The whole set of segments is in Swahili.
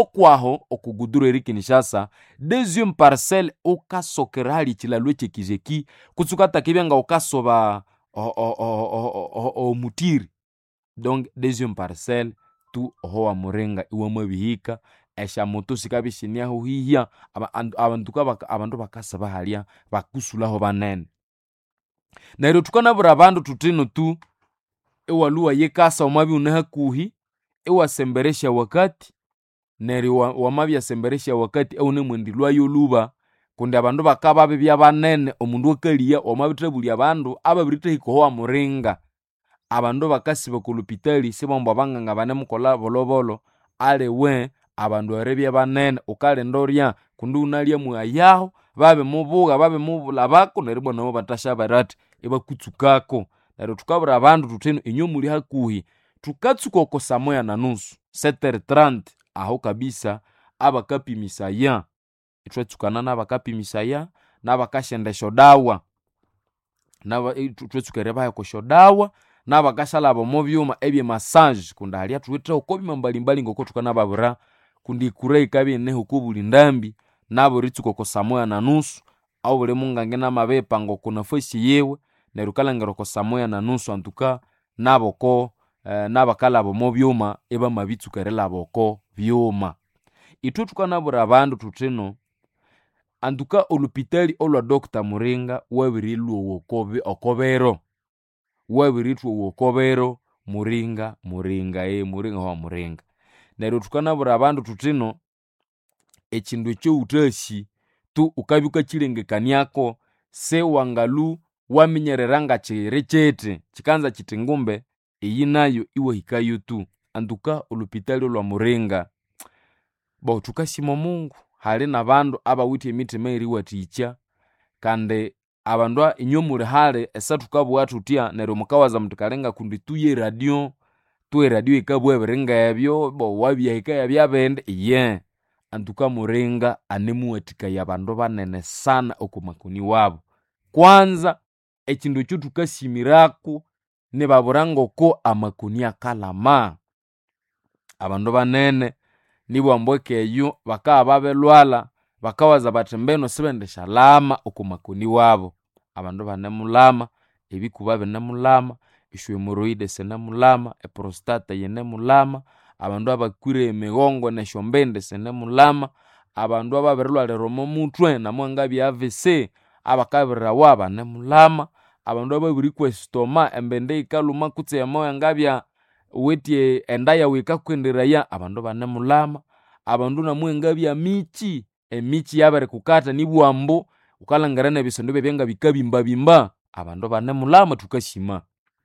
kwaho okugudura eri kinshasa deuxième parcelle ukasokera hali chilalo echekizeki kutsi ukatakibya nga ukasoba o- o- o- o- o- o- omutiri donc deuxième parcelle tu oho wamuringa iwamwabihika eshamoto sikabya shiniaho hihya aba- and- abandu kabaka- abandu bakasaba halya bakusulaho banene neryo tukanabura abandu tutino tu iwaluwa yikasa wamabya une hakuhi iwasemberesya wakati neryo wa- wamabyasemberesya wakati eunemwendilwayo luba kundi abandu bakababibya banene omundu akaliya wamabithabulya abandu ababirithahika oho wamuringa abandu bakasiba kolupitali sibambu abanganga banemukolha bolobolo aliwe abandu eribya banene ukalinda orya kundi wunalya mwayaho babimubuga babimubulabako neryo ibwa nabo batashabira athi ibakutsukako neryo tukabwira abandu thuthinu inywe muli hakuhi tukatsuka oko samoya na nusu setere 30 aho kabisa abakapimisaya ithwatsukana nabakapimisaya nabakashendesha odawa naba ithu- thwatsuka eribaheka esyodawa nabakashalaba omu byuma ebyemassage kundi halya thuwitheho oko byuma mbalimbali ngoko thukanababwira kundi ikura yikabya ineho oko buli ndambi nabo eritsuka oko samoya na nusu aho buli mungange namabiyipanga oko nafasi yiwe neryo ukalhangira oko samoya na nusu antuka nabo oko eh, nabakalaba omu byuma ibamabitsuka erilaba oko byuma ithwe thukanabwira abandu thuthino antuka olupitali olwa dr muringa wabirilwowa okobi- okobero wabirithwowa okobero muringa muringa ye muringa wa muringa neryo thukanabwira abandu thuthino ekindu ekyowuthasi tu ukabya wukakyilengekaniako siwangalu waminyerera nga kiri kyithi kikanza kithi ngumbe iyi nayo iwahikayo tu antuka olupitali olwa muringa bo thukasima omungu hali nabandu abawithe emitima eyeriwathikya kandi abandu a- inywe muli hali esathukabugha thuthya neryo mukawaza muthi kalinga kundi tuye radio tu eradio yikabugha ebiringa ebyo bo wabyahika yabya bindi iye antuka muringa anemuwathikaya abandu banene sana oko makoni wabo kwanza ekindu ekyo thukasimiraku nibabwira ngoko amakoni akalama abandu banene nibugha ekeyo bakabya babilwalha bakawaza bathi mbinu sibendishalama oko makoni wabo abandu banemulhama ebikuba binemulhama esyohemoroid sinemulhama eprostata yinemulhama abandu abakwire emigongo nesyombindi sinemulhama abandu ababirilhwalira omo muthwe namuhangabya avc abakabirirawa banemulhama abandu ababirikwa esitoma embindi yikalhuma kutse yamawangabya wuwithe enda yawu yikakwenderaya abandu banemulhama abandu namuhangabya mikyi emikyi yabirikukatha nibugha ambu wukalhangira nebisonde byabya ngabikabimbabimba abandu banemulhama thukasima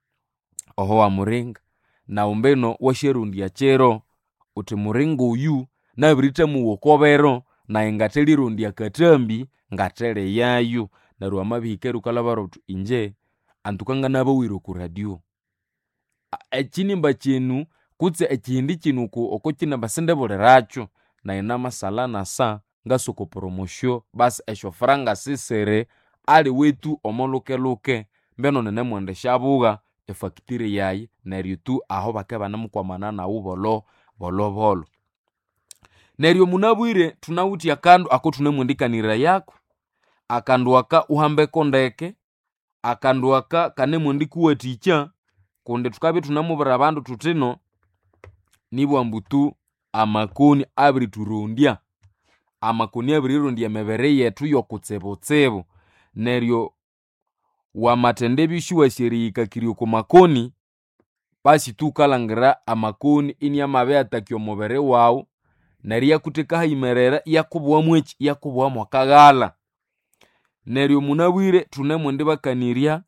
oho wamuringa nawu mbino wasyarondya kiro wuthi muringa oyu nabirithamuwa okobero nayi ngathelirondya akathambi ngathaliyayu neryo wamabihika wukalhabara wuthi inje antuka nganabawire oku radio A- ekinimba kyinu kutse ekihindi kyinu oko oko kinimba sindibulhirakyu nayi namasalha nasa ngasa oko promotion basi esyofuranga sisiri aliwetu omolhukelhuke mbino ninemwendishabugha efactory yayi neryo tu aho bakabya banemukwamana nawu bolho bolhobolho neryo munabwire thunawithe akandu akothunemwendikanirayaku akandu aka wuhambeko ndeke akandu aka kanemwendikuwathikya kundi thukabya thunamubwira abandu thuthino nibugha ambu tu amakoni abirithurodya amakoni abirirondya emibiri yethu yokutsibutsibu neryo wamathendebya isiwasi erihikakirya oko makoni basi tu wukalhangira amakoni iniamabiriyatakya omubiri wawu neryo iyakutheka hayimerera iyakubughamu eki iyakubughamu akaghalha neryo munabwire thunemwendibakanirya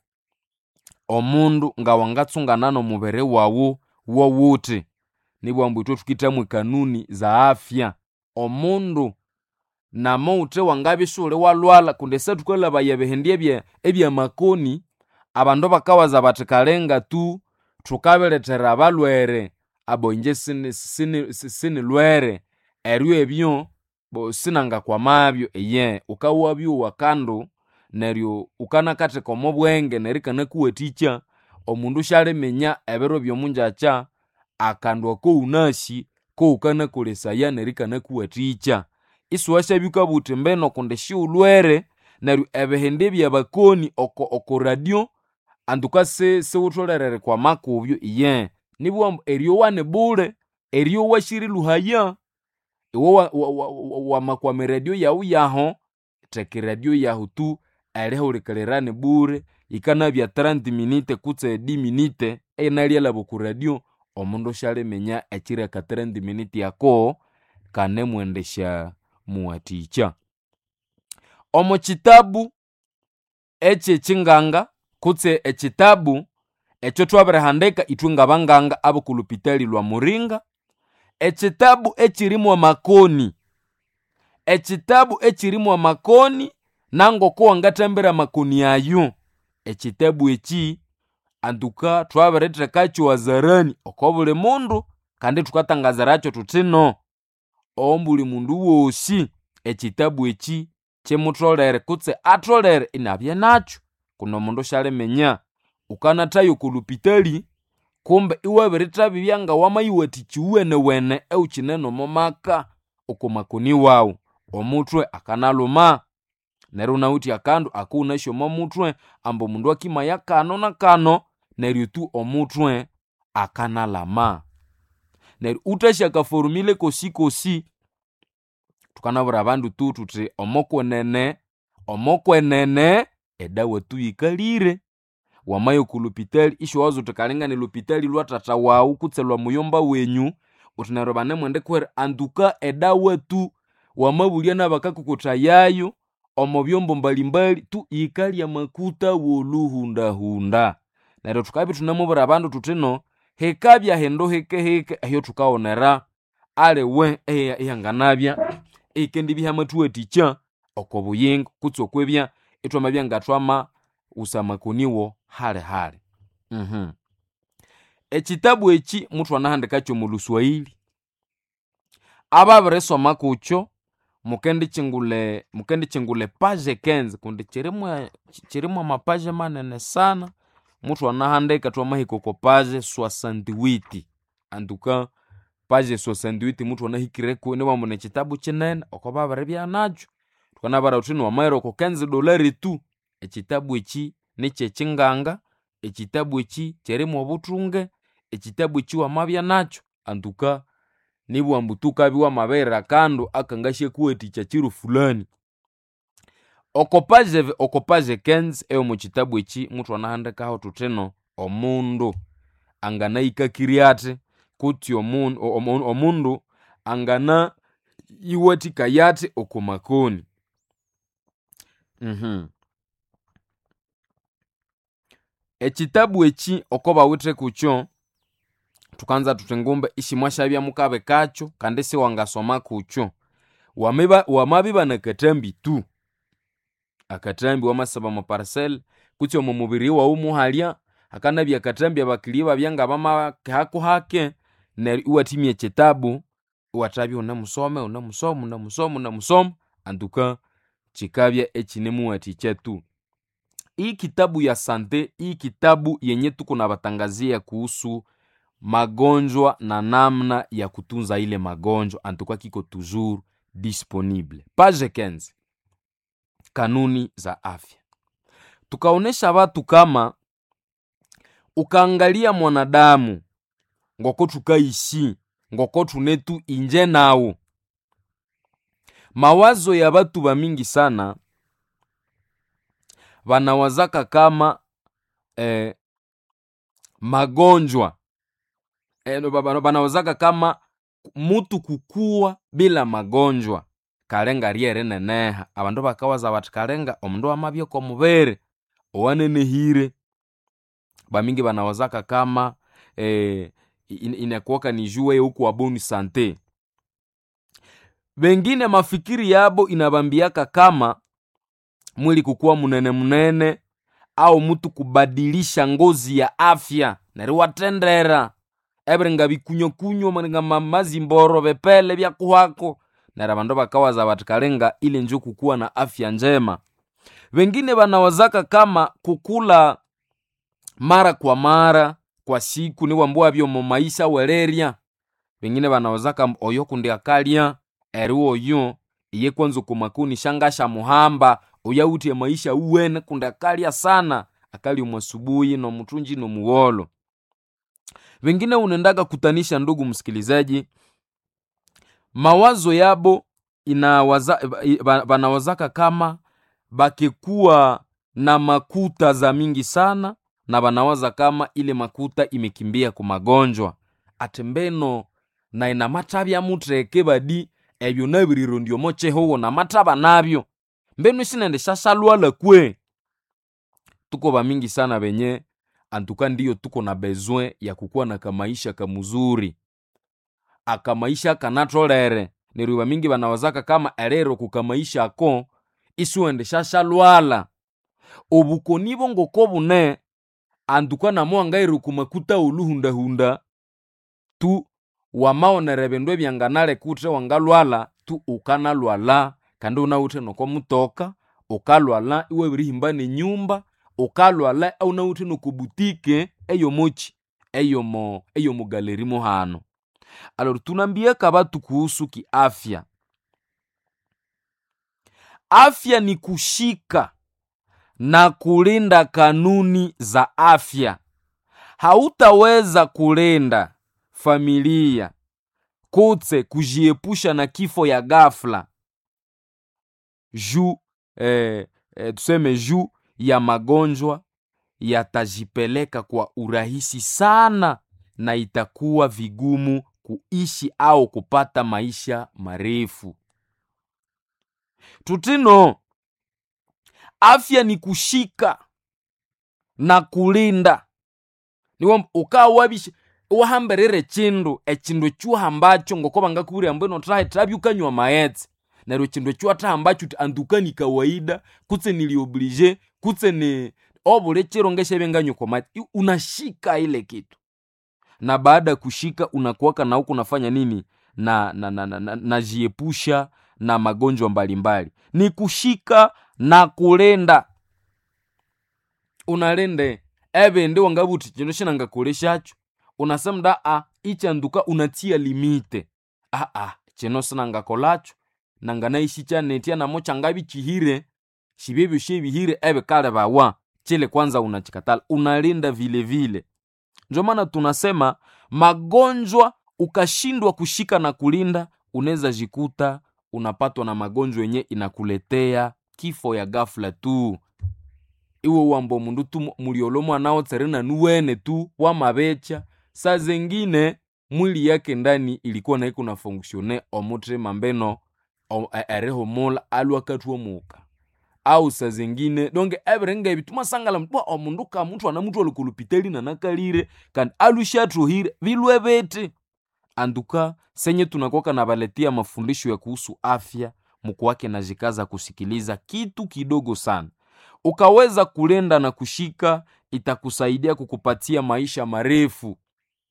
omundu ngawangatsungana nomubiri wawu wowuthi nibugha ambu ithwe thukithamu ekanuni za afya omundu namawuthe wangabya isiwuli walhwalha kundi esathukalhabaya ebihindi ebye ebyamakoni abandu bakawaza bathi kalinga tu thukabirethera abalhwere abo inje sini sini sinilhwere eryo ebyo bo sinangakwamabyo iye wukawabyowa akandu neryo wukanakatheka omo bwenge neryo ikanakuwathikya omundu syaliminya ebiro byomungyakya akandu akowunasi ko ukanakolesaya neryo ikanakuwathikya isiwasyabyuka buthi mbeno kundi siwulwere neryo ebihindi byabakoni oko, oko radio antuka si siwutholerere kwa makubyo iye nibwambu eryowa ni bule eryowa siriluhaya iwe wa- wa- wa- wa- wamakwama eradio yawu yaho theka eradio yahu tu erihulikalira ni bure yikanabya 30 minute kutse 10 minute einalyalaba ku radio omundu syaliminya ekireka 30 minute yako kanemwendesya muwathikya omu kitabu ekyekyinganga kutse ekitabu ekyo twabirihandika ithwe ngabanganga abokulupitali lwa muringa ekitabu ekirimu amakoni ekitabu ekirimu amakoni nangoko wangathambira amakoni ayo ekitabu eki antuka twabirithekakyo wazarani oko buli mundu kandi thukatangazirakyo thuthi no ombuli mundu wosi ekitabu eki kimutholere kutse atholere inabya nakyo kuno omundu syaliminya ukanathayo okulupitali kumbe iwabirithabibya nga wamayiwathikya iwuwenewene ewukyine nomumaka okumakoni wawu omuthwe akanaluma neryo wunawithe akandu akuwunasya omo muthwe ambu omundu akimaya kano na kano neryo tu omuthwe akanalama neryo wuthasya akaforumile kosi kosi thukanabwira abandu tu thuthi omokwenene omokwenene edawa tu yikalire wamaya okulupitali isyowaza wuthi kalingani lupitali lwa thatha wawu kutse lwa muyomba wenyu wuthi neryo banemwendikuhera antuka edawa tu wamabulya nabakakukuthayayo omo byombo mbalimbali tu yikalya makuta woluhundahunda neryo thukabya ithunamubwira abandu thuthi no hikabya hindu hikehike ehyo thukawonera aliwe eya- eyanganabya eyikendibya hamathuwathikya oko buyingo kutse okwebya ithwamabya ngathwama wusa amakoniwo halihali mhm ekitabu eki muthwanahandikakyo mu luswahili ababirisoma kukyo mukendikyingule mukendikyingule page 15 kundi kirimu kirimu amapaje manene sana muthwanahandika twamahika oko page 68 antuka page 68 muthwanahikireko niwambu nekitabu kinene oko babiribya nakyo thukanabara thuthi niwamayira oko 15 dolari tu ekitabu eki nikyekyinganga ekitabu eki kyirimu obuthunge ekitabu eki wamabya nakyo antuka nibwambu tukabya wamabirira akandu akangasyakuwathikya kiro fulani oko page oko page 15 eyomu kitabu eki muthwanahandikaho thuthi no omundu anganayikakirya athi kutsi omundu omu- omundu angana yiwathikaya athi oko makoni mhm ekitabu eki oko bawithe kukyo thukanza thuthi ngumbe isimwasyabya mukabikakyo kandi siwangasoma kukyo wamiba wamabiba nakathambi tu akathambi wamasaba mu parcel kutsi omu mubiri wawu muhalya hakanabya akathambi abakili babya ngabamahaku hake neryo iwathimya ekitabu iwathabya unemusome unemusoma unemusoma unemusoma antuka kikabya ekinimuwathikya tu hii kitabu ya sante hii kitabu yenye tuko na batangazia kuhusu magonjwa na namna ya kutunza ile magonjwa antuka kiko toujours disponible page 15 kanuni za afya tukaonesha watu kama ukaangalia mwanadamu ngoko tukaishi ngoko tunetu inje nawo mawazo ya batu bamingi sana banawazaka kama eh, magonjwa eh, ba- ba- banawazaka kama mutu kukuwa bila magonjwa kalenga lyeri neneha abandu bakawaza bathi kalenga omundu wamabya oko mubiri owanenehire bamingi banawazaka kama eh, in- inakuwaka ni juu yeye huku waboni sante bengine mafikiri yabo inabambiaka kama mwili kukuwa munene munene au mutu kubadilisha ngozi ya afya neri watendera ebiringa bikunyokunyo maringa ma- mazimboro bepele byakuhako nera bandu bakawaza bati kalenga ile njo kukuwa na afya njema wengine banawazaka kama kukula mara kwa mara kwa siku niwambua byo mu maisha welerya vengine vanawazaka oyo kundi akalya eri oyo iye kwanza kumakuni shangasha muhamba oyautie maisha uwene kundi akalya sana akali mwasubuhi nomutunji nomuwolo vengine unendaga kutanisha ndugu msikilizaji mawazo yabo inawaza vanawazaka kama bakikuwa na makuta za mingi sana na banawaza kama ile makuta imekimbia ku magonjwa ati mbeno na ina mathabya mutheke badi ebyo nabiriro ndiomo chehowo na mathaba nabyo mbenu sinende shashalwala kwe tuko bamingi sana benye antuka ndiyo tuko na bezwe ya kukuwa na kamaisha kamuzuri akamaisha kanatolere neryo bamingi banawazaka kama erero kukamaisha ako isuwende shashalwala obukoni bongoko bune antuka namo angaire kumakuta uluhundahunda tu wamaonere bindu ebyanganale kutre wangalwala tu ukanalwala kandi unawuthe noko mutoka ukalwala iwabirihimba nenyumba ukalwala aunawuthe nokubutike eyomochi eyomo eyomugaleri muhano alor tunambieka batu kuhusu kiafya afya ni kushika na kulinda kanuni za afya hautaweza kulinda familia kutse kujiepusha na kifo ya ghafla juu eh, eh, tuseme juu ya magonjwa yatajipeleka kwa urahisi sana na itakuwa vigumu kuishi au kupata maisha marefu tutino afya ni kushika na kulinda niwo ukawabisha wahamberere chindu echindu chuhambacho ngoko bangakubwira mbu ino trahe trabyukanywa maetse neryo chindu chuatahambacho ti antuka ni kawaida kutse nilioblige kutse ni obule chiro ngeshebenganywa kwa maetse unashika ile kitu na baada ya kushika unakuwaka na huku unafanya nini na na na, na, na, najiepusha na magonjwa mbalimbali ni kushika na kulenda unalende ebindi wangabuti chino shinangakoleshacho unasemda a ichanduka unatia limite a a chino sinangakolacho nanganaishi chanetia namo changabi chihire shibebyo shebihire ebe kale bawa chile kwanza unachikatala unalinda vile vile ndio maana tunasema magonjwa ukashindwa kushika na kulinda unaweza jikuta unapatwa na magonjwa yenye inakuletea kifo ya ghafla tu iwe wambo mundu tu muliolo mwanao tserena nuwene tu wamabecha saa zengine mwili yake ndani ilikuwa naiko na fonksione omutrema mbeno erihumula alwakatwa muka au saa zengine donge ebirenga ebi tumasangala mtwa omundu ka muthu ana muthu alikulupiteli nanakalire kandi alushatruhire bilwe beti anduka senye tunakoka na baletia mafundisho ya kuhusu afya mkuwake na jikaza kusikiliza kitu kidogo sana ukaweza kulenda na kushika itakusaidia kukupatia maisha marefu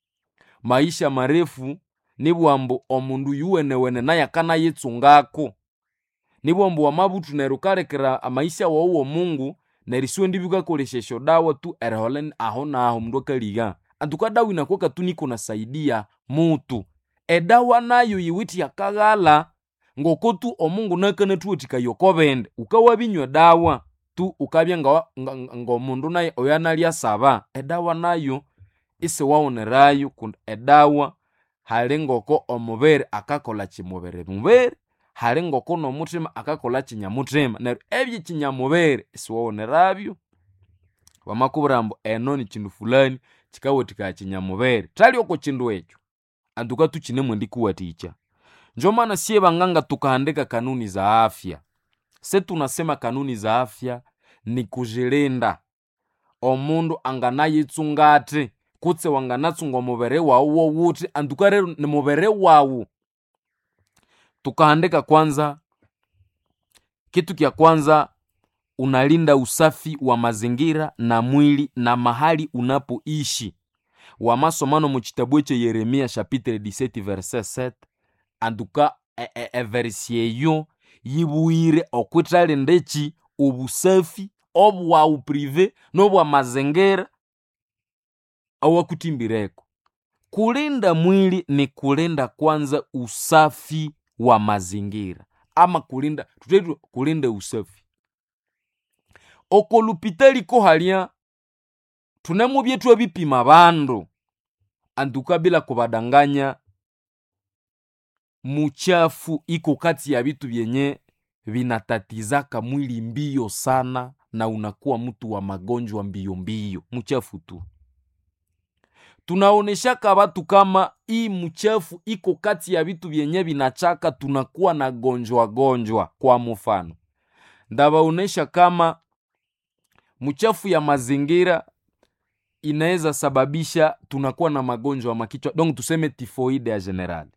maisha marefu nibwambu omundu yuwenewene naye akanayitsungako nibwambu wamabutu neryo ukalekera amaisha wawuwo mungu neryo isiwe ndibikakoleshesho dawa tu erihola aho naho mundu akaliga antuka dawa inakuwaka tu niko nasaidia mutu edawa nayo yiwiti yakaghala ngoko tu omungu nakanathuwathikaya okobende ukawabinywa dawa tu ukabya ngomundu naye oyo analya saba edawa nayo isiwawonerayo kundi edawa hali ngoko omubiri akakola kimubiri mubiri hali ngoko nomuthima akakola kinyamuthima neryo ebyo kinyamubiri isiwawonerabyo bamakubwira ambu eno ni kindu fulani kikawathikaya kinyamubiri thali oko kindu ekyo antuka tukinemwe ndikuwatikya njo maana siye banganga tukahandika kanuni za afya se tunasema kanuni za afya ni kujilinda omundu anganayitsungati kutse wanganatsunga omubiri wawu wowuthi antuka rero ni mubiri wawu tukahandika kwanza kitu kya kwanza unalinda usafi wa mazingira na mwili na mahali unapoishi wamasomano mu kitabu ekyo yeremia chapitre 17 verset 7 antuka everisi eyo yibuire okwithalinda eki obusafi obwawu prive nobwa mazingira awakutimbireko kulinda mwili ni kulinda kwanza usafi wa mazingira ama kulinda tutetu kulinda usafi oko lupitali ko halya tunemo byetu ebipima bandu anduka bila kubadanganya muchafu iko kati ya vitu vyenye vinatatizaka mwili mbio sana na unakuwa mtu wa magonjwa mbio mbio mchafu tu tunaoneshaka watu kama hii mchafu iko kati ya vitu vyenye vinachaka tunakuwa na gonjwa gonjwa kwa mfano ndabaonesha kama mchafu ya mazingira inaweza sababisha tunakuwa na magonjwa makichwa donc tuseme tifoide ya general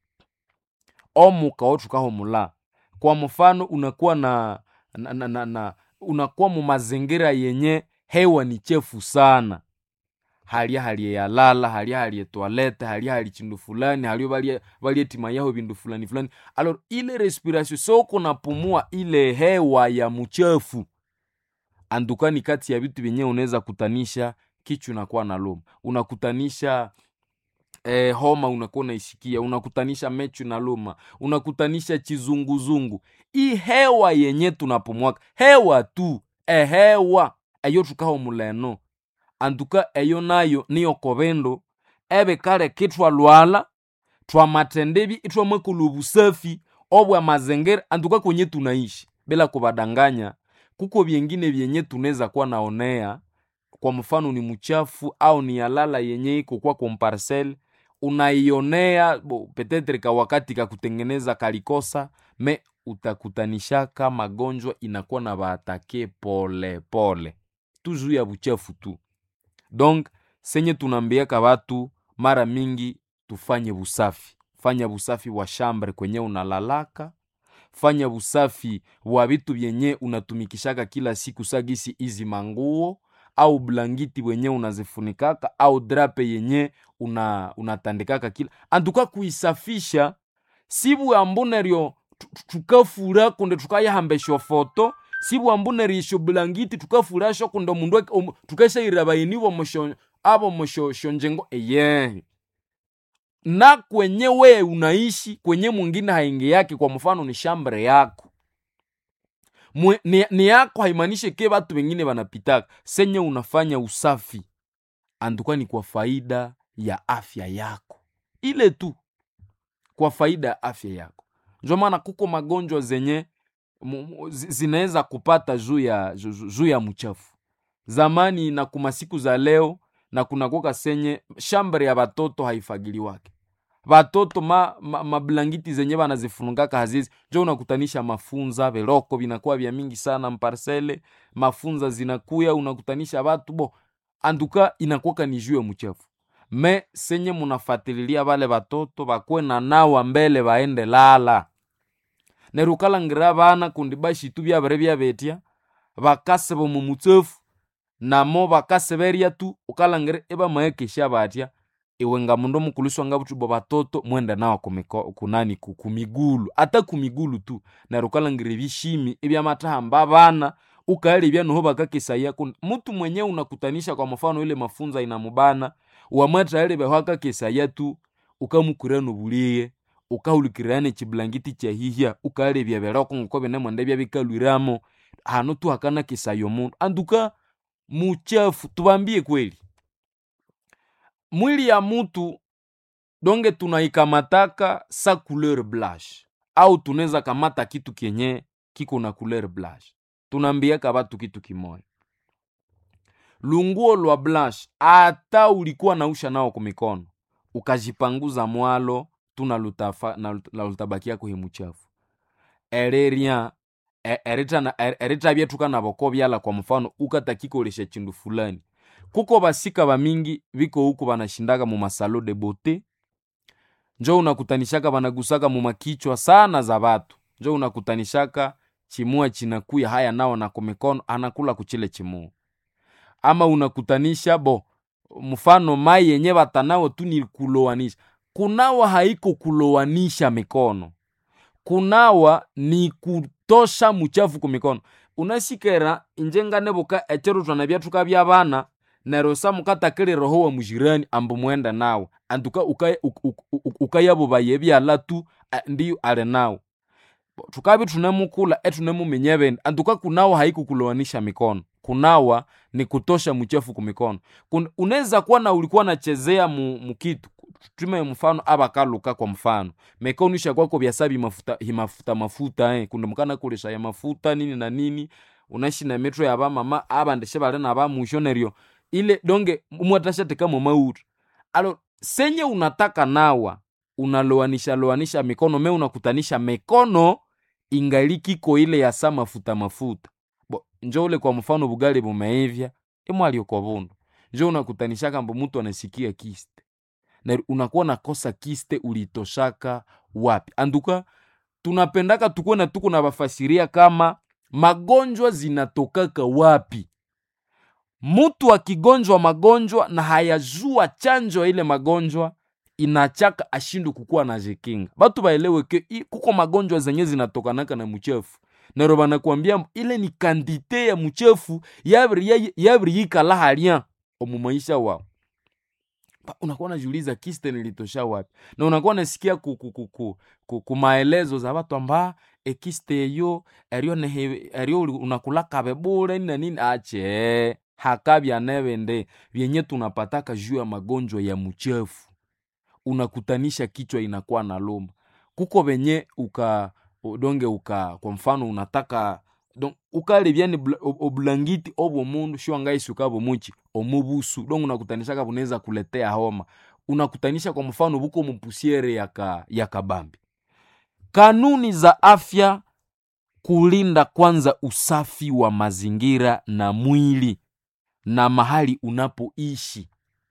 omuka otukaho mula kwa mfano unakuwa na, na, na, na, na unakuwa mu mazingira yenye hewa ni chefu sana halya halye yalala halya halye toilette halya hali chindu fulani halyo balye balye tima yaho bindu fulani fulani alors ile respiration soko napumua ile hewa ya mchafu andukani kati ya vitu vyenyewe unaweza kutanisha kichwa unakuwa na loma unakutanisha eh, homa unakuwa unaisikia unakutanisha mechu na luma unakutanisha chizunguzungu hii hewa yenye tunapumwaka hewa tu ehewa eyo tukaho muleno antuka eyo nayo niyo kobendo ebe kale kitwalwala twamatendebi itwamwekula obusafi obwa mazingira antuka kwenye tunaishi bila kubadanganya kuko vyengine vyenye tunaweza kuwa naonea kwa mfano ni mchafu au ni yalala yenye iko kwa komparcel unaionea bo, petetre ka wakati ka kutengeneza kalikosa me utakutanishaka magonjwa inakuwa na baatake pole pole tuzu ya buchafu tu donc senye tunaambiaka watu mara mingi tufanye busafi fanya busafi wa shambre kwenye unalalaka fanya busafi wa vitu vyenye unatumikishaka kila siku sagisi izi manguo au blangiti wenye unazifunikaka au drape yenye una, unatandikaka kila antuka kuisafisha sibu ambuneryo tukafura kunde tukayahambesha foto sibu ambunerisho blangiti tukafurasho kunde mundu um, tukashaira bayinibo mosho abo moshosho njengo eye na kwenye we unaishi kwenye mwingine haingi yake kwa mfano ni shambre yako Mwe, ni, ni yako haimaanishi ke watu wengine wanapitaka senye unafanya usafi anduka ni kwa faida ya afya yako ile tu kwa faida ya afya yako ndio maana kuko magonjwa zenye zinaweza kupata juu ya juu ya mchafu zamani na kuma siku za leo na kunakoka senye shambre ya batoto haifagiliwake batoto ma, ma, mablangiti zenye banazifungaka hazizi njo unakutanisha mafunza veloko vinakuwa vya mingi sana mparsele mafunza zinakuya unakutanisha batu bo anduka inakuwaka ni juu ya mchafu me senye munafatililia bale batoto bakwe na nawa mbele baende lala nerukalangira bana kundi bashitu byabere byabetya bakaseba mu mutsefu namo bakaseberya tu ukalangire ebamaekesha batya iwe nga mundu omukuliswa nga butubo batoto mwenda nawa kumiko, kunani kumigulu ata kumigulu tu neryo ukalangire ebishimi ebyamatahamba bana ukaelebya noho bakakesaya mutu mwenye unakutanisha kwa mfano ile mafunza inamubana wamwataelebeho akakesaya tu ukamukura nobuliye ukahulikirira nechiblangiti kyahihya ukaelebya beroko ngoko binemwenda byabikalwiramo hano tu hakana kesaya omundu anduka muchafu tubambie kweli mwili ya mutu donge tunaikamataka sa couleur blanche au tunaweza kamata kitu kenye kiko na couleur blanche tunaambiaka batu kitu kimoya lunguo lwa blanche ata ulikuwa nausha nao kumikono ukajipanguza mwalo tunalutabakia kuhi muchafu ererya eritabya tukanaboko byala kwa mfano ukatakikolesha chindu fulani kuko basika bamingi biko huku banashindaka mu masalo de bote njo unakutanishaka banagusaka mu makichwa sana za batu njo unakutanishaka chimua chinakuya haya nao na kumikono anakula kuchile chimua ama unakutanisha bo mfano mai yenye batanao tu ni kulowanisha kunawa haiko kulowanisha mikono kunawa ni kutosha muchafu kumikono unasikera inje nganeboka echero twana byathuka byabana nero sa mukatakile roho wa mujirani ambu mwenda nawe antuka ukaya uk- uk- uk- ukayabubaye ebyala tu a- ndiyo ali nawe tukabi tunemukula etunemuminya ebindi antuka kunawa haikukulowanisha mikono kunawa ni kutosha mchafu kumikono Kun- unaweza kuwa na ulikuwa nachezea mu, mukitu tume mfano abakaluka kwa mfano mikono isha kwako byasabi mafuta himafuta mafuta eh kundi mukana kulesha ya mafuta nini na nini unaishi na metro ya bamama abandeshe bale na bamusho neryo ile donge umwatashateka mu mautu alo senye unataka nawa unaloanisha loanisha mikono me unakutanisha mikono ingalikiko ile ya sa mafuta mafuta bo njo ule kwa mfano bugali bumeivya imwalio kwa bundu njo unakutanisha kambo mtu anasikia kiste na unakuwa nakosa kiste ulitoshaka wapi anduka tunapendaka tukuwe na tuko na bafasiria kama magonjwa zinatokaka wapi mtu akigonjwa magonjwa na hayajua chanjo ya ile magonjwa inachaka ashindu kukuwa na jikinga batu baelewe ke i- kuko magonjwa zenye zinatokanaka na mchefu nero banakwambia ile ni kandite ya mchefu yabiri yabiri yikala halya omu maisha wao Ba- unakuwa unajiuliza kiste nilitosha wapi na unakuwa unasikia ku, ku, ku, ku, ku, ku maelezo za watu amba ekiste eyo eryo nehe eryo uli- unakulakabe bure nini na nini ache hakabya nebende vyenye tunapataka juu ya magonjwa ya mchefu unakutanisha kichwa inakuwa na luma kuko venye uka donge uka kwa mfano unataka don ukalebyani bla- ob- obulangiti obwo mundu shiwangaisi ukabo muchi omubusu don unakutanishaka bunaweza kuletea homa unakutanisha kwa mfano buko mupusiere yaka yakabambi kanuni za afya kulinda kwanza usafi wa mazingira na mwili na mahali unapoishi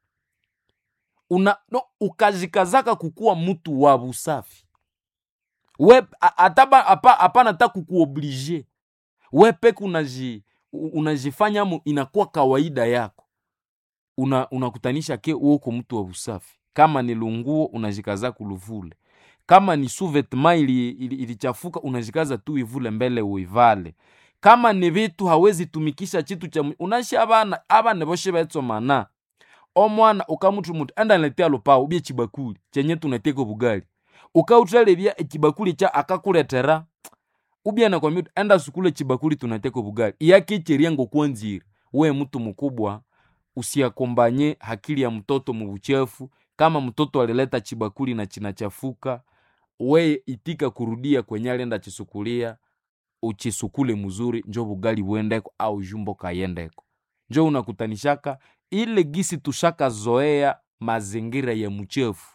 una no, ukazikazaka kukuwa mtu wa busafi we a- ataba apa- hapana ta kukuoblige we peke unaji u- unajifanya mu inakuwa kawaida yako una unakutanisha ke uoko mtu wa usafi kama ni lunguo unajikaza kuluvule kama ni suvetma ili, ili, ilichafuka unajikaza tu ivule mbele uivale kama ni vitu hawezi tumikisha chitu cha mu- unashi abana abana boshe betsomana omwana ukamutu mutu enda niletea lupao ubye chibakuli chenye tunateka bugali ukautalebya echibakuli cha akakuletera ubya nakwambia uti, enda sukule chibakuli tunateka bugali iyakicheria ngokwanzira we mtu mkubwa usiakombanye hakili ya mtoto mubuchefu kama mtoto alileta chibakuli na chinachafuka we itika kurudia kwenye alenda chisukulia uchisukule mzuri njo bugali buendeko au jumbo kayendeko njo unakutanishaka ile gisi tushaka zoea mazingira ya mchefu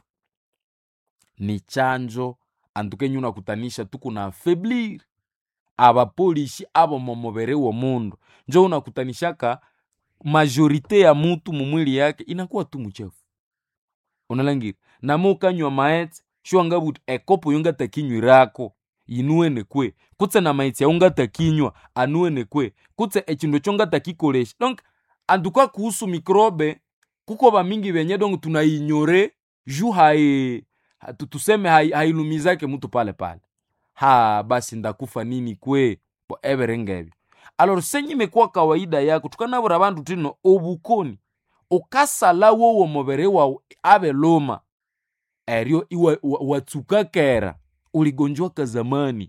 ni chanjo antukenye unakutanisha tuku na afeblir abapolishi abo momubere wa mundu njo unakutanishaka majorite ya mutu mumwili yake inakuwa tu mchefu unalangira namo ukanywa maetse shiwangabuti ekopo yongatakinywirako inuwene kwe kutse na maitsi yaungatakinywa anuwene kwe kutse echindu chongatakikolesha donc antuka kuhusu mikrobe kuko bamingi benye donc tunainyore ju hai ha- tu- tuseme hai- hailumizake mutu pale pale ha basi ndakufa nini kwe bo everengebyo alor senye imekuwa kawaida yako tukanabura bandu tino obukoni ukasala wowo mubere wawu abe luma eryo iwa- wa- watsuka kera uligonjwaka zamani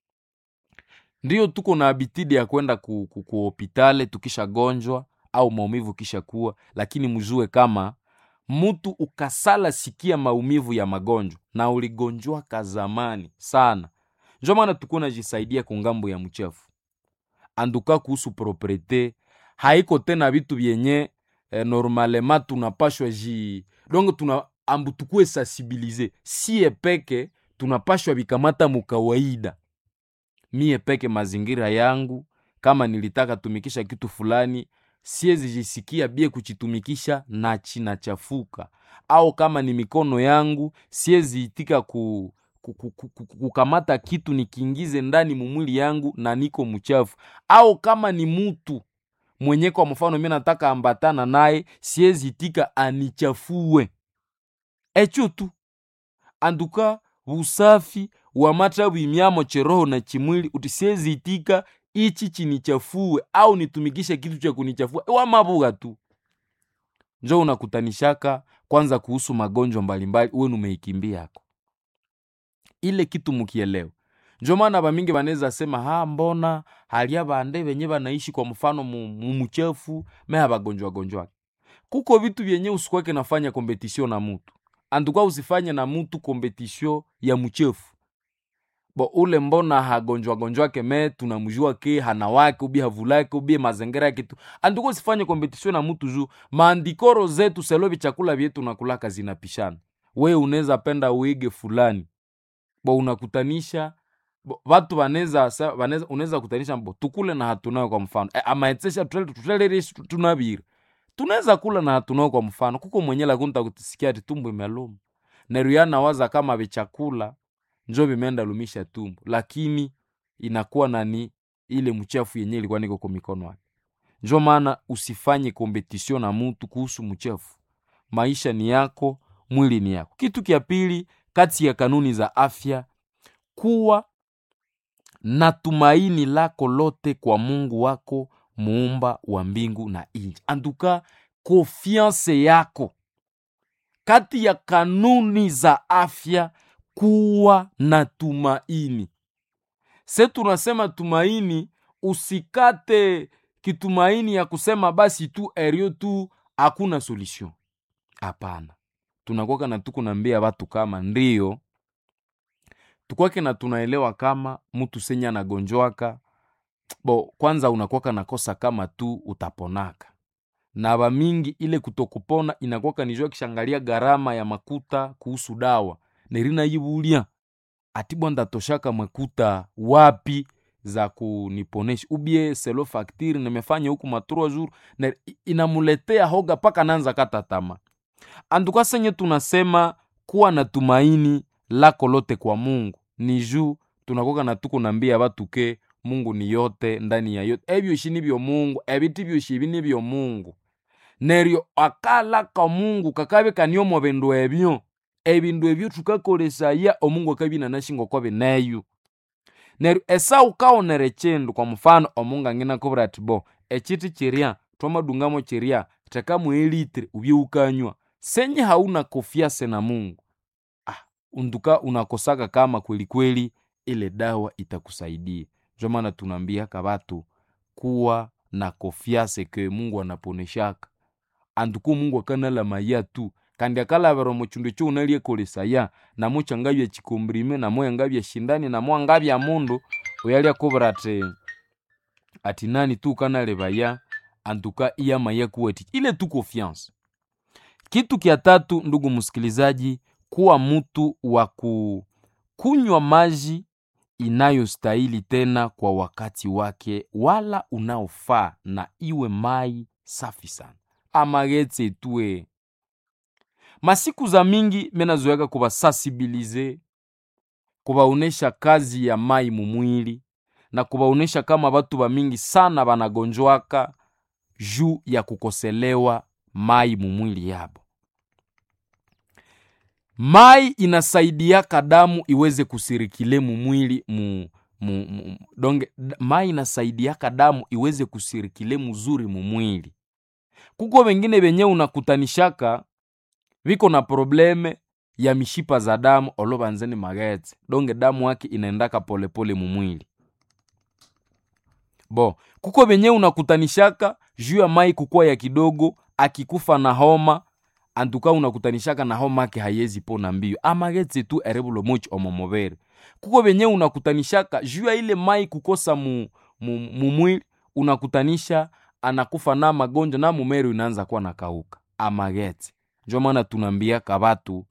ndiyo tuko na abitidi ya kwenda ku, ku, ku hopitale tukishagonjwa au maumivu kisha kuwa lakini mjue kama mtu ukasala sikia maumivu ya magonjwa na uligonjwaka zamani sana njo maana tukuwa najisaidia kungambo ya mchafu anduka kuhusu propriete haiko tena vitu vyenye eh, normalema tunapashwa ji donc tuna ambu tukue sensibilize sie peke tunapashwa vikamata mukawaida mie peke mazingira yangu kama nilitaka tumikisha kitu fulani siezi jisikia bie kuchitumikisha na chinachafuka au kama ni mikono yangu siezi itika ku, ku, ku, ku, ku, kukamata kitu nikiingize ndani mumwili yangu na niko mchafu au kama ni mutu mwenye kwa mfano mi nataka ambatana naye siezi itika anichafue echo tu anduka busafi wa matabu imyamo cheroho na chimwili uti siezi itika ichi chinichafue au nitumikishe kitu cha kunichafua wamabuga tu njo unakutanishaka kwanza kuhusu magonjwa mbalimbali uwe numeikimbia yako ile kitu mukielewa njo maana bamingi banaweza sema ha mbona halia bande benye banaishi kwa mfano mu- mu- muchefu me habagonjwa gonjwa kuko vitu vyenye usikwake nafanya kompetisio na mutu antuka usifanye na mutu kompetisio ya mchefu bo ule mbona hagonjwa gonjwake me tunamjua ke hana wake ubi havulake ubi mazingira yake tu antuka usifanye kompetisio na mutu juu maandikoro zetu selovi chakula vyetu nakulaka zinapishana we unaweza penda uige fulani bo unakutanisha bo, watu wanaweza sa- wanaweza- unaweza kutanisha bo tukule na hatunayo kwa mfano e, amaetsesha tutelerishi tunabiri tunaweza kula na hatunayo kwa mfano kuko mwenye lakunta kutisikia ati tumbo imeluma neruyana waza kama vichakula njo vimeenda lumisha tumbo lakini inakuwa nani ile mchafu yenye ilikuwa niko kwa mikono yake njo maana usifanye kompetisio na mutu kuhusu mchafu maisha ni yako mwili ni yako kitu kya pili kati ya kanuni za afya kuwa na tumaini lako lote kwa mungu wako muumba wa mbingu na nchi anduka konfianse yako kati ya kanuni za afya kuwa na tumaini se tunasema tumaini usikate kitumaini ya kusema basi tu erio tu hakuna solution hapana tunakwaka na tukunambia watu kama ndio tukwake na tunaelewa kama mtu senye anagonjwaka bo kwanza unakwaka nakosa kama tu utaponaka na bamingi ile kutokupona inakwaka nijua kishangalia gharama ya makuta kuhusu dawa nerina yibulia ati bwanda toshaka makuta wapi za kuniponesha ubie selo faktiri nimefanya huku matrua jour na i- inamuletea hoga paka nanza kata tama anduka senye tunasema kuwa na tumaini lako lote kwa mungu ni juu tunakoka na tuko nambia batu ke mungu ni yote ndani ya yote ebyoshi nibyo mungu ebiti byoshi ibi nibyo mungu neryo akalaka mungu kakabe kaniomo bindu ebyo ebindu ebyo tukakolesaya omungu akabina nashingo kwa bineyo neryo esau kaonere chindu kwa mfano omungu angina kubura ati bo echiti chiria twamadungamo chiria tekamu elitre ubye ukanywa senye hauna kofiase na mungu ah, unduka unakosaka kama kweli kweli ile dawa itakusaidia njo maana tunaambiaka batu kuwa na kofiase ke mungu anaponeshaka anduku mungu akanala maya tu kandi akalavera muchindu ekyo unalyekolesaya namo changabya chikombrime namo yangabya shindani namo angabya mundu oyali akubura ati ati nani tu ukanalevaya antuka iyamaya kuwati ile tu confiance kitu kya tatu ndugu msikilizaji kuwa mtu wa ku kunywa maji inayostahili tena kwa wakati wake wala unaofaa na iwe mai safi sana amagetse tue masiku za mingi menazoyaka kubasansibilize kubaonesha kazi ya mai mumwili na kubaonesha kama batu bamingi sana banagonjwaka juu ya kukoselewa mai mumwili yabo mai inasaidiaka damu iweze kusirikile mumwili mu, mu, mu, donge d- mai inasaidiaka damu iweze kusirikile muzuri mumwili kuko wengine benye unakutanishaka viko na probleme ya mishipa za damu olovanzeni magetse donge damu yake inaendaka polepole mumwili bo kuko benye unakutanishaka juu ya mai kukuwa ya kidogo akikufa na homa antuka unakutanishaka na homa ake hayezi pona mbio amagetse tu erebulo mochi omomobere kuko benye unakutanishaka juu ya ile mai kukosa mu, mu, mumwili unakutanisha anakufa na magonjwa na mumero inaanza kuwa nakauka amagetse njo maana tunaambiaka batu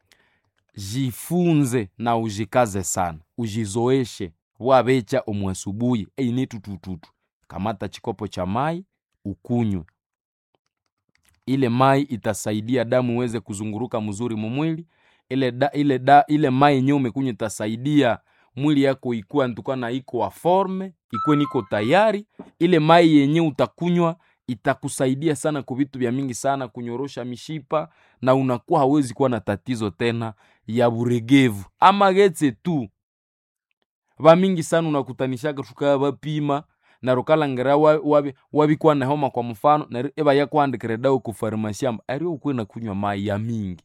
jifunze na ujikaze sana ujizoeshe wabecha omwasubuhi eine tutututu kamata chikopo cha mai ukunywe ile mai itasaidia damu iweze kuzunguruka mzuri mumwili ile, da, ile, da, ile mai yenyewe umekunywa itasaidia mwili yako ikuwa ntuka na iko wa forme ikuwe niko tayari ile mai yenyewe utakunywa itakusaidia sana kwa vitu vya mingi sana kunyorosha mishipa na unakuwa hawezi kuwa na tatizo tena ya buregevu ama getse tu vamingi sana unakutanishaka tukaa vapima neryo ukalhangira wa- wabi- wabikwa nehoma kwa mfano neryo ibayakuhandikira edawa ku farmasi amba eryo ukwena kunywa mayi ya mingi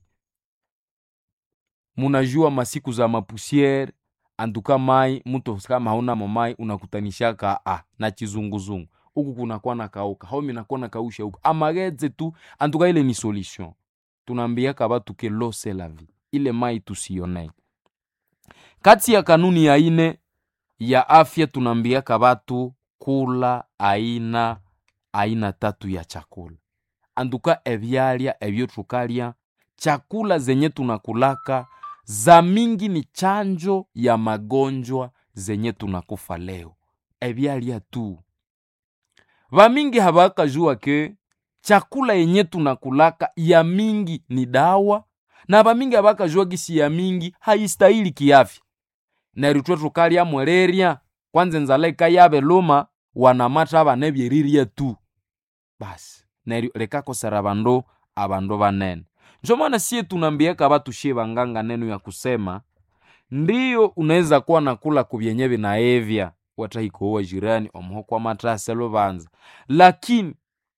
munajua masiku za mapusiere anduka mai mtu kama haunamo mai unakutanishaka ah, na chizunguzungu huku kunakuwa na kauka haumi nakuwa na kausha huku amageze tu antuka ile ni solution tunaambiaka batu ke lo c'est la vie ile mai tusionee kati ya kanuni ya ine ya afya tunaambiaka batu kula aina aina tatu ya chakula anduka ebyalya ebyo tukalya chakula zenye tunakulaka za mingi ni chanjo ya magonjwa zenye tunakufa leo ebyalya tu vamingi habakajua ke chakula yenye tunakulaka ya mingi ni dawa na vamingi habakajua gisi ya mingi haistahili kiafya neryo ithwe tukalya mwelerya kwanza enzala ikayabe luma wanamata abana ebyerirya tu basi neryo likakosera abandu abandu banene njo maana sie tunaambiaka batu shie banganga neno ya kusema ndiyo unaweza kuwa nakula kubyenye binaevya watahikowa jirani omuho kwa matase lubanza lakini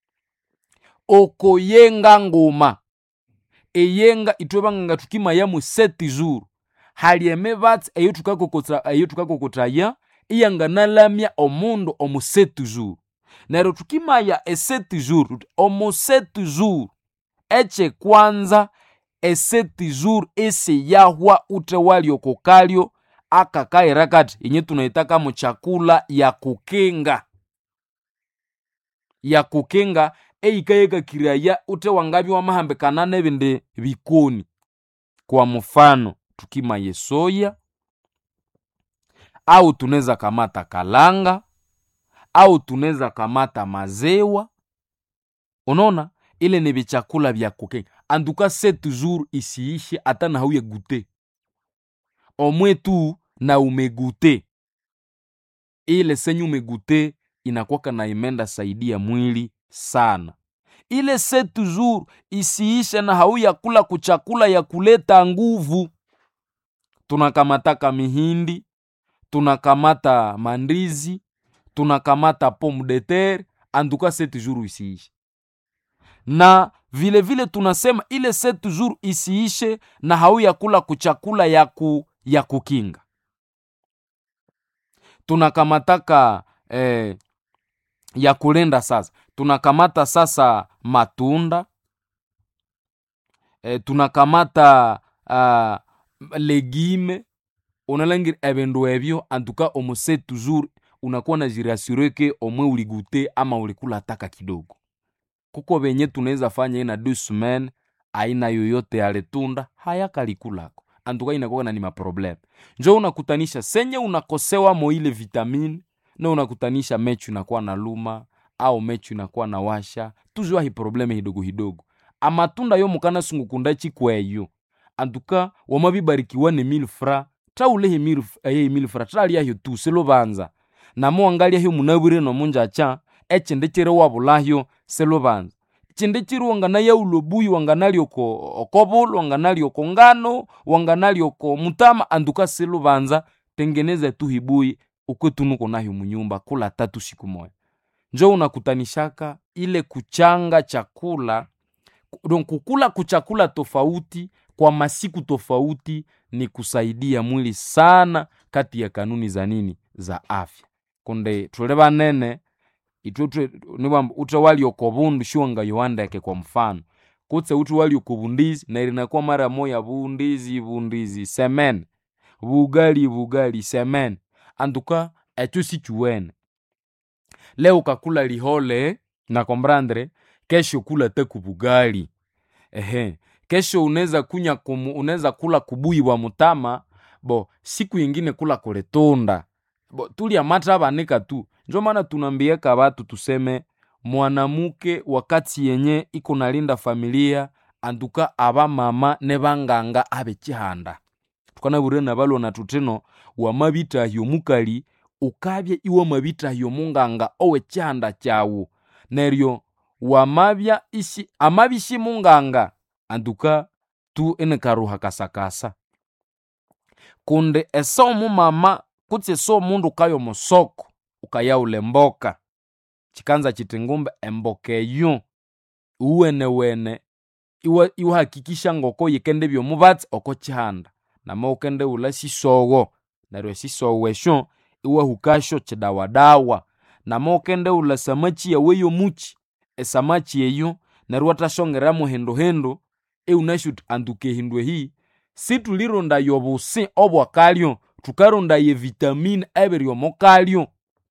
okoyenga nguma eyenga ithwe banganga tukimayamu seti zuru hali emibatsi eyo tukakokota- eyo tukakokotaya iyanganalamya omundu omu seti zuru neryo tukimaya eseti zuru tuti omu seti zuru ekyekwanza eseti zuru esiyahwa ute waliokokalyo akakaira kati inye tunaitaka mu chakula ya kukinga ya kukinga eyikayekakiraya ute wangabi wamahambikana nebindi bikoni kwa mfano tukimaye soya au tunaweza kamata kalanga au tunaweza kamata mazewa unaona ile ni vichakula vya kukenga anduka se toujours isiishe hata na hauye gute omwe tu na umegute ile senye umegute inakwaka na imenda saidia mwili sana ile se toujours isiishe na hauya kula kuchakula ya kuleta nguvu tunakamataka mihindi tunakamata mandizi tunakamata pomme de terre anduka se toujours isiishe na vile vile tunasema ile se toujours isiishe na hauya kula kuchakula ya, ku, ya kukinga tunakamataka eh, ya kulenda sasa tunakamata sasa matunda eh, tunakamata uh, legime unalangira ebindu ebyo antuka omuse toujours unakuwa na jirasure ke omwe uligute ama ulikula taka kidogo kuko benye tunaweza fanya ina deux semaines aina yoyote ya letunda hayakalikulako antuka inakuwa na ni maprobleme njo unakutanisha senye unakosewa mo ile vitamine na unakutanisha mechu inakuwa na luma au mechu inakuwa na washa tuzwa hi probleme hidogo hidogo amatunda yo mukana sungukunda chikweyo antuka wamabibarikiwa ne mille fra traulehe mille eh, mille fra traliahyo tu selubanza namo wangalyaho munabwire nomunjacha echindi chiri wabulahyo selubanza chindi chiri wanganaya ulobuyi wanganali oko okobulu wanganali oko ngano wanganali oko mutama anduka selubanza tengeneza tu hibuyi ukwetunuko nayo munyumba kula tatu siku moya njo unakutanishaka ile kuchanga chakula donc kukula kuchakula tofauti kwa masiku tofauti ni kusaidia mwili sana kati ya kanuni za nini za afya kunde tule banene itwe niwamba ute walioko bundu shiwanga yoandeke kwa mfano kutse ute walioko bundizi na ilinakuwa mara moya bundizi bundizi semen bugali bugali semen antuka echo sichuwene leo kakula lihole na kombrandre kesho kula teku bugali ehe kesho unaweza kunya kumu, unaweza kula kubuyi bwa mutama bo siku yingine kula kuletunda bo tulya mata banika tu njo maana tunambieka batu tuseme mwanamuke wakati yenye iko nalinda familia anduka aba mama ne banganga abe chihanda tukanabure na balona tutino wamabitahyo mukali ukabya iwe mabitahyo munganga owe chihanda chawu neryo wamabya ishi amabishi munganga anduka tu enekaruha kasakasa kunde ese omumama kutse ese omundu kayo musoko ukayaula emboka chikanza chiti ngumbe emboka eyo uwenewene iwa- iwahakikisha ngoko yikende byomubatsi oko chihanda nama ukende ula sisowo neryo esisowo esyo iwahukasyo chidawadawa nama ukende ula samachi yawu eyomuchi esamachi eyo neryo iwathasongeramu hinduhindu iwunasi wuthi antuka ehindu ehi situlirondayo obusi obwakalyo thukarondayo evitamini ebiri omukalyo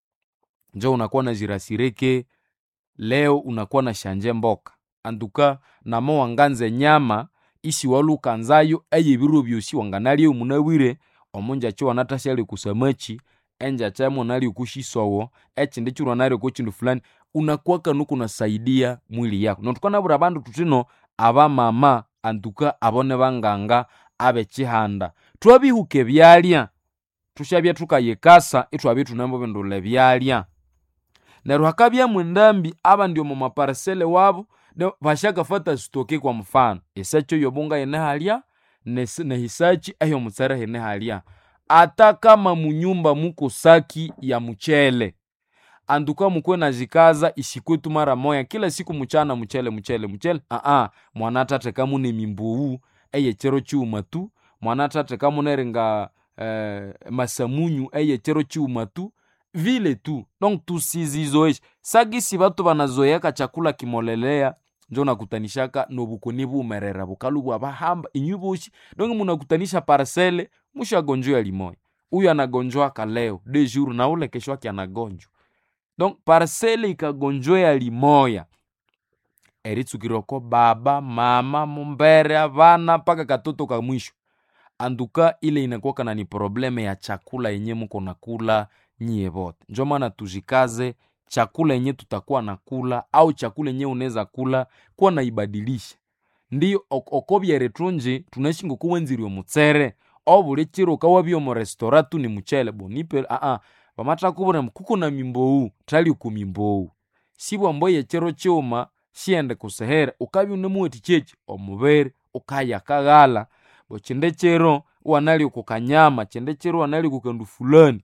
njo unakuwa nazirasireke leo unakuwa na shanje mboka antuka nama wanganza enyama isi walukanzayo eyebiro byosi wanganalya munabwire omunjachi wanathashalya kusamachi enjacha monalya kushisowo ekindi kiro wanalya kukindu fulani unakuwa kanu kunasaidia mwili yako nothukanabwira abandu thuthino abamama antuka abo nibanganga abekihanda thwabihuka ebyalya thusyabya thukayikasa ithwabya ithunamubindula ebyalya neryo hakabyamu endambi abandi omo maparisele wabo ne- basyakafata sitoke kwa mfano esachi eyobunga yine halya nesi- nehisachi eyomutsere hine halya ata kama munyumba muko saki ya muchele antuka mukwe nazikaza isikwetu mara moya kila siku muchana muchele muchele muchele aa mwana thathekamu nemimbuwu eyechero chiwuma tu mwana thathekamu neringa eh, masamunyu eyechero chiwuma tu vile tu donc tusizizoeshe sagisi batu banazoeyaka chakula kimolelea njo nakutanishaka nobukoni bumerera bukalu bwabahamba inyu boshi donc munakutanisha parcele mushagonjwa limoya huyu anagonjwaka leo de jour na ule kesho yake anagonjwa donc parcele ikagonjwea limoya eritsukirwako baba mama mumbere abana mpaka katoto ka mwisho anduka ile inakuwaka na ni probleme ya chakula yenye muko nakula nyie bote njo maana tuzikaze chakula yenye tutakuwa nakula au chakula yenye unaweza kula kuwa naibadilisha ndiyo ok- okobyere thunji tunaishi ngokuwenzirwe mutsere obuli chiro ukawabya omu restora tu ni muchele bonipe aa bamathakubwira mbu kuko na mimbowu thali ku mimbowu sibwambo yechiro chiwuma siende kusehere ukabya unemuwathi chechi omubiri ukayakaghala bo chinde chiro wanali kukanyama chinde chiro wanali kukandu fulani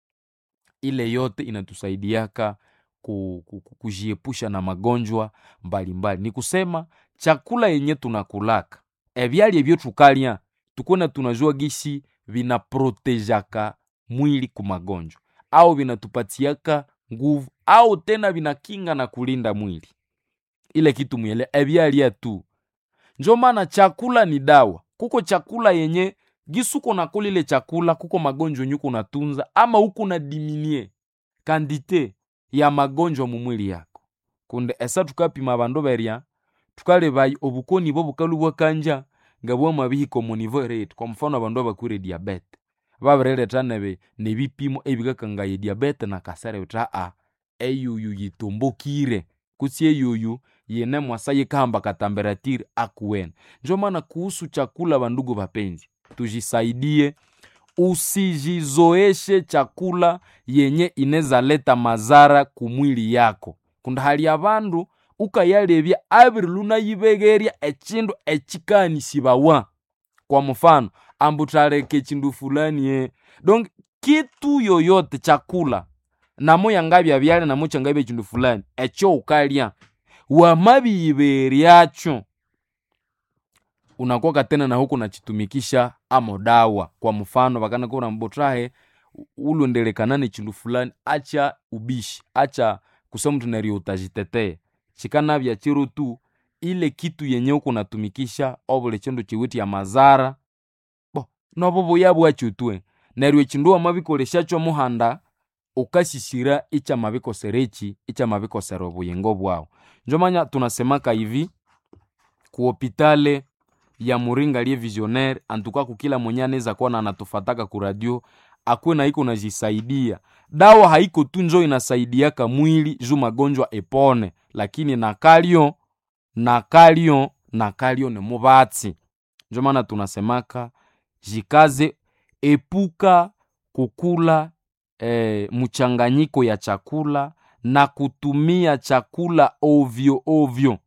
ile yote inatusaidiaka ku- ku- ku- kujiepusha na magonjwa mbalimbali ni kusema chakula yenye tunakulaka ebyalya ebyo thukalya tukuna tunajua gisi vinaprotejaka mwili ku magonjwa au vinatupatiaka nguvu au tena vinakinga na kulinda mwili ile kitu mwele ebyalya tu njo maana chakula ni dawa kuko chakula yenye gisuko nakula ile chakula kuko magonjwa yenye kunatunza ama huku na diminie kandite ya magonjwa mu mwili yako kunde esa tukapima bandu berya tukalebayi obukoni bwo bukalu bwakanja nga bwamabihika omu nivo rate kwa mfano abandu abakwire diabete babirileta nebe nebipimo ebikakangaya diabete nakasere bithi aa eyuyu yitumbukire kutsi eyuyu yine mwasa yikahamba katamberatiri akuwene njo maana kuhusu chakula bandugu bapenzi tujisaidie usijizoeshe chakula yenye inezaleta mazara kumwili yako kundi hali abandu ukayalebya abiri lunayibegerya echindu echikanishibawa kwa mfano ambu thaleka echindu fulani ye donc kitu yoyote chakula namo yangabya byalya namo kyangabya echindu fulani ekyo ukalya wamabiyiberyakyo unakuwa tena na huku nachitumikisha amo dawa kwa mfano vakanakura mbotrahe ulondelekana ne chindu fulani acha ubishi acha kusema mtu neryo utazitetea chikanabya chiro tu ile kitu yenye uku natumikisha obuli chindu chiwiti ya mazara bo nobo buya bwakyo twe neryo echindu wamabikoleshyakyo muhanda ukashisira icyamabikoserechi icyamabikosera obuyingo bwawu njo manya tunasemaka hivi ku hopitale ya muringa liye visionaire antuka kukila mwenye anaweza kuwa na anatufataka ku radio akwe na iko najisaidia dawa haiko tu njo inasaidiaka mwili juu magonjwa epone lakini nakalyo nakalyo nakalyo ni mubatsi njo maana tunasemaka jikaze epuka kukula eh, mchanganyiko ya chakula na kutumia chakula ovyo ovyo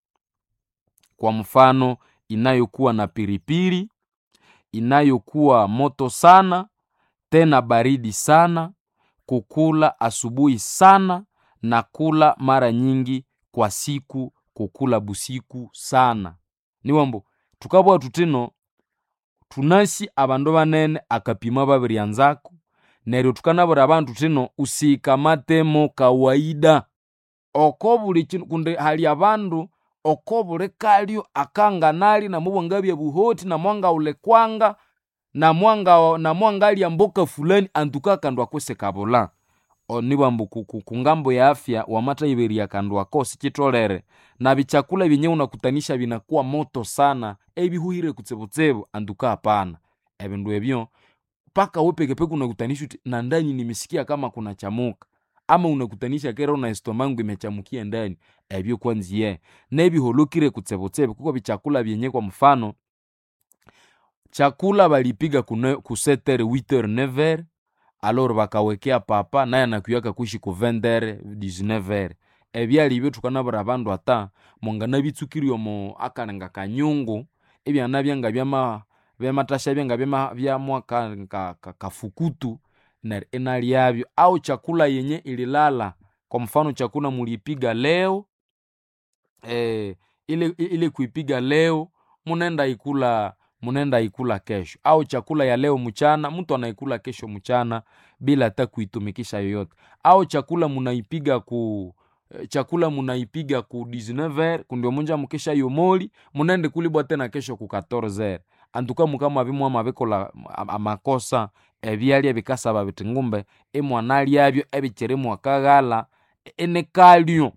kwa mfano inayokuwa na piripiri inayokuwa moto sana tena baridi sana kukula asubuhi sana na kula mara nyingi kwa siku kukula busiku sana niwambo tukabwa tutino tunasi abandu banene akapima babiryanzako neryo tukanabura abandu tino usikamatemo kawaida oko buli kinu kundi hali abandu oko buli kalyo akanganali namubwangabya buhoti namwangaule kwanga namwanga namwangalya mboka fulani antuka akandu akwese kabula onibwambu kungambo ya afya wamatayiberya akandu ako sikitolere na bichakula byenye unakutanisha binakuwa moto sana ebihuhire kutsebotsebo anduka hapana ebindu ebyo mpaka we pekepeke unakutanisha uti na ndani nimesikia kama kuna chamuka ama unakutanisha kera una estomangu imechamukia ndani ebyo kwanziye nebiholokire kutsebotsebo kuko bichakula byenye kwa mfano chakula balipiga ku setere 8h 9h alor bakawekea papa naye anakuyaka kuishi ku 20h 19h ebyali byo tukanabura abandu ata mongana bitsukirwe omo akalenga kanyungu ebyana byanga byama byamatasha byanga byama byamwa ka, ka, ka, kafukutu ner inalyabyo au chakula yenye ililala kwa mfano chakula mulipiga leo eh, ile, ile kuipiga leo munenda ikula munenda ikula kesho au chakula ya leo mchana mtu anaikula kesho mchana bila hata kuitumikisha yoyote au chakula munaipiga ku chakula munaipiga ku 19h kundio munja mukesha yomoli munende kulibwa tena kesho ku 14h antuka mukama bimwe amabikola amakosa ebyalya bikasaba biti ngumbe imwana lyabyo ebikiri mwakaghala enekalyo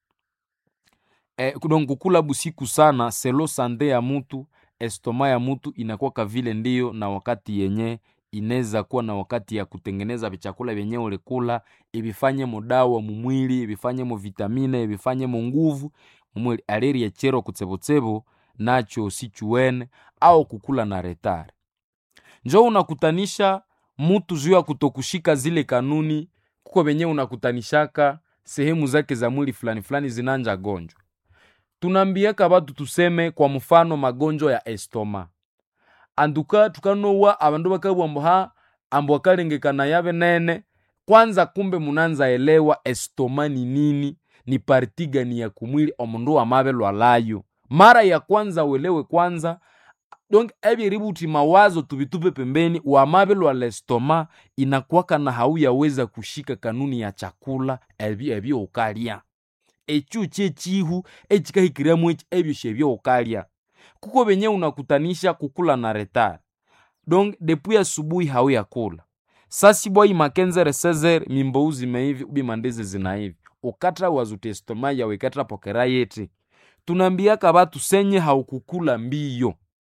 e, donc kukula busiku sana selo sande ya mutu estoma ya mutu inakuwa vile ndiyo na wakati yenye inaweza kuwa na wakati ya kutengeneza vichakula vyenye ulikula ibifanye mudawa mumwili ibifanye mu vitamine ibifanye mu nguvu mumwili aliri echero kutsebotsebo nacho sichuwene au kukula na retare njo unakutanisha mutu juu ya kutokushika zile kanuni kuko venye unakutanishaka sehemu zake za mwili fulani fulani zinanja gonjwa tunambiaka batu tuseme kwa mfano magonjwa ya estoma anduka tukanowa abandu bakabwambo ha ambo akalengekana yabe nene kwanza kumbe munanza elewa estoma ni nini ni parti gani ya kumwili omundu wamabe lwalayo mara ya kwanza uelewe kwanza donc ebyeributi mawazo tubitupe pembeni wamabe lwa lestoma inakwaka na hauyaweza kushika kanuni ya chakula ebyo ebyo ukalya ekyo kyekihu ekikahikiramu eki ebyo shebyo ukalya kuko benye unakutanisha kukula na retard donc depuis asubuhi hauyakula sasibwai makenzere sezer mimbou zimeivi ubi mandezi zinaivi ukatra wazuti estoma yawe ikatra pokera yeti tunambiaka batu senye haukukula mbiyo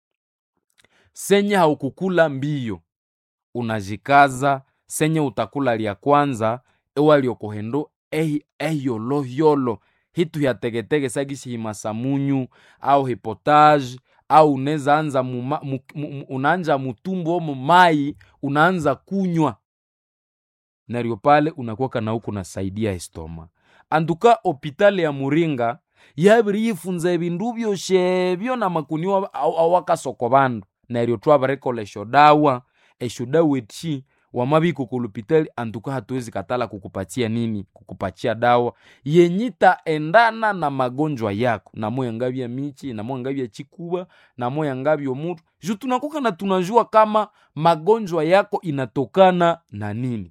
senye haukukula mbiyo unajikaza senye utakula lya kwanza ewaliokohendo ehiyolohiyolo hitu hyategetege sagisi himasamunyu au hipotage au unaweza anza muma, mu, mu, unaanja mutumbu omo mai unaanza kunywa naryo pale unakuwaka na huku nasaidia estoma anduka opitali ya muringa yabiri yifunza ebindu byoshebyo na makuniwa awakasoko bandu neryo twabarekola eshodawa eshodawa eti wamabiko kulupitali antuka hatuwezi katala kukupatia nini kukupatia dawa yenyita endana na magonjwa yako namoya ngabya michi namoya ngabya chikuba namoya ngabya mutu ju tunakoka na tunajua kama magonjwa yako inatokana na nini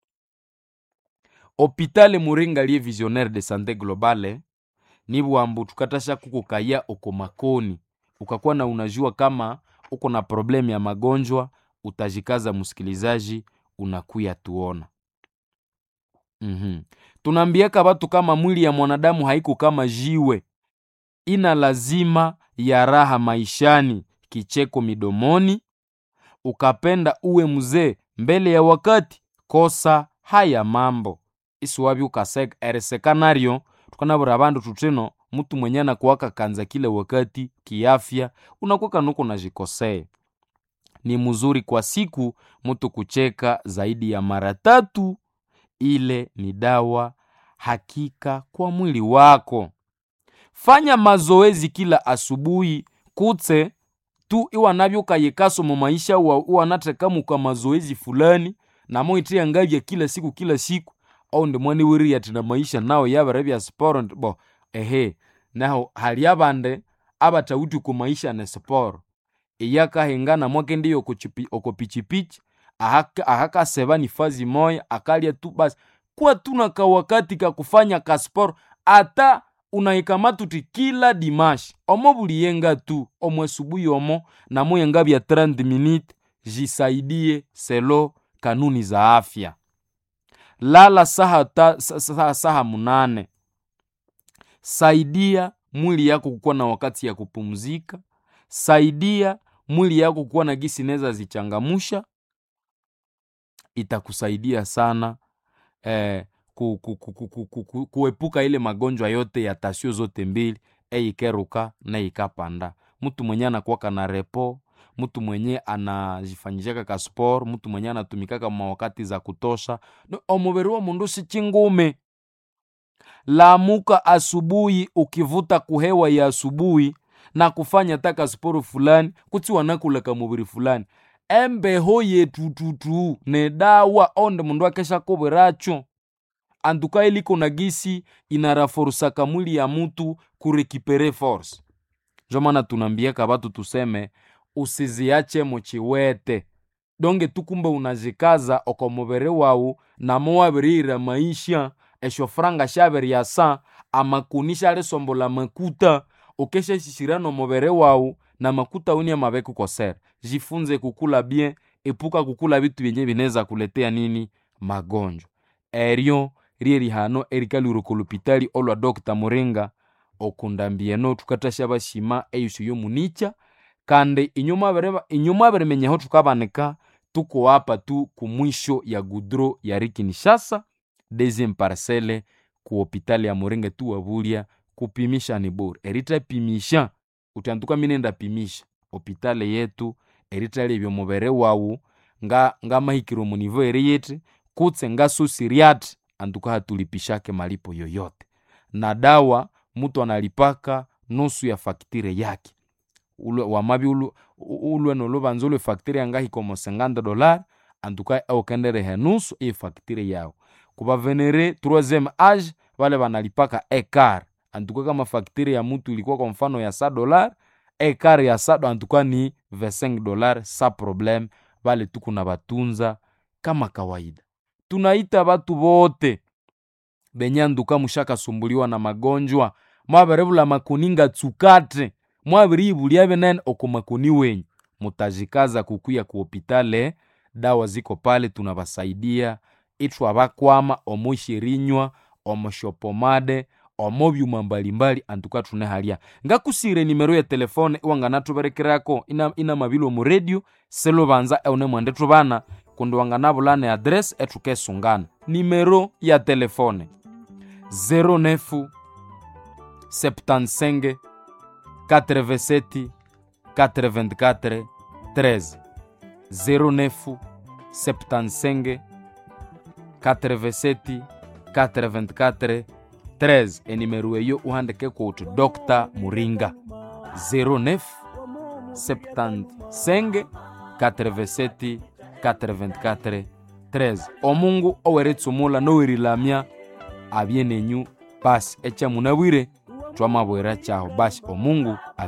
hopitale muringa lie visionnaire de santé globale nibwambu tukatasha kukukaya oko makoni ukakuwa na unajua kama uko na problemu ya magonjwa utajikaza msikilizaji unakuya tuona mm-hmm. tunaambiaka watu kama mwili ya mwanadamu haiko kama jiwe ina lazima ya raha maishani kicheko midomoni ukapenda uwe mzee mbele ya wakati kosa haya mambo isiwabi ukaeresekanario tukanabura abandu tutino mtu mwenye anakuwaka kanza kila wakati kiafya unakuwaka nuko najikosea ni mzuri kwa siku mtu kucheka zaidi ya mara tatu ile ni dawa hakika kwa mwili wako fanya mazoezi kila asubuhi kutse tu iwanavyokayekaso mu maisha wa iwanatekamuka mazoezi fulani namoithiya ngabya kila siku kila siku oundi mwani wiri yati na maisha nawo yabere bya siporo ndi bo ehe naho hali abandi abathawithe ku maisha ne siporo iyakahingana mwakendi oko pichipichi ahaka, ahakaseba ni fazi moya akalya tu basi kuwa tuna kawakati kakufanya kasporo ata unahikamata uti kila dimashi omo buliyenga tu omo asubuhi omo namuyenga bya 30 minute jisaidie selo kanuni za afya lala saha, ta, saha, saha munane saidia mwili yako kukuwa na wakati ya kupumzika saidia mwili yako kuwa na gisi neza zichangamusha itakusaidia sana eh, ku, ku, ku, ku, ku, ku, ku, kuepuka ile magonjwa yote ya tasio zote mbili eikeruka na ikapanda mtu mwenye anakuwaka na repo mtu mwenye anajifanyishaka ka sport mtu mwenye anatumikaka mawakati za kutosha no, omubiri wa mundu si chingume lamuka asubuhi ukivuta kuhewa ya asubuhi na kufanya taka sporo fulani kutsi wanakulaka mubiri fulani embeho yetututu ne dawa onde mundu akesha kobweracho antuka iliko na gisi inaraforusaka mwili ya mutu kurekipere force njo maana tunambiaka batu tuseme usiziache muchiwete donge tukumbe unazikaza oko mubiri wawu namo wabirira maisha esho franga shabiryasa amakuni shalisombola makuta ukeshashishira nomubere wawu na makuta uni amabeku kosera jifunze kukula bien epuka kukula bitu byenye bineza kuletea nini magonjwa eryo rye rihano erikalwire kolupitali olwa dr muringa okundambieno tukatasha bashima eyusu yomunicha kandi inyuma abirimenyaho tukabanika tuko apa tu kumwisho ya gudro ya rikinishasa deuxième parcelle ku hopitali ya muringa tuwabulya kupimisha ni bure eritapimisha utantuka minenda pimisha hopitali yetu eritalebya omubere wawu nga ngamahikiro munivo eri yiti kutse ngasusiriati antuka hatulipishake malipo yoyote na dawa mutu analipaka nusu ya faktire yake ulwe wamabi ulwe, ulwe nolubanza ulwe faktire yangahikomo 50 dolar antuka aukenderehe nusu iyi faktire yawo kuba venere troisième age vale vanalipaka ekar antuka kama faktire ya mutu ilikuwa kwa mfano ya sa dolar ekar ya sado antuka ni 25 dolar sa problem vale tukuna batunza kama kawaida tunaita batu bote benye anduka mushakasumbuliwa na magonjwa mwaberevula makuninga tsukate mwabiribulya benene oko makuni wenyu mutajikaza kukuya ku hopitale dawa ziko pale tunabasaidia ithu abakwama omushirinywa omushopomade omo byuma mbalimbali antuka tunehalya ngakusire nimero ya telefone iwanganathuberekerako ina, ina mabilo mu radio selubanza eune mwende thubana kundi wanganabulana adresi ethukesungana nimero ya telefone 09 75 87 84 13 09 75 87 84 13 enimero eyo uhandike kuti dr muringa 09 75 87 84 13 omungu oweretsumula nowerilamya abye nenyu basi echamunabwire twamabwera chaho basi omungu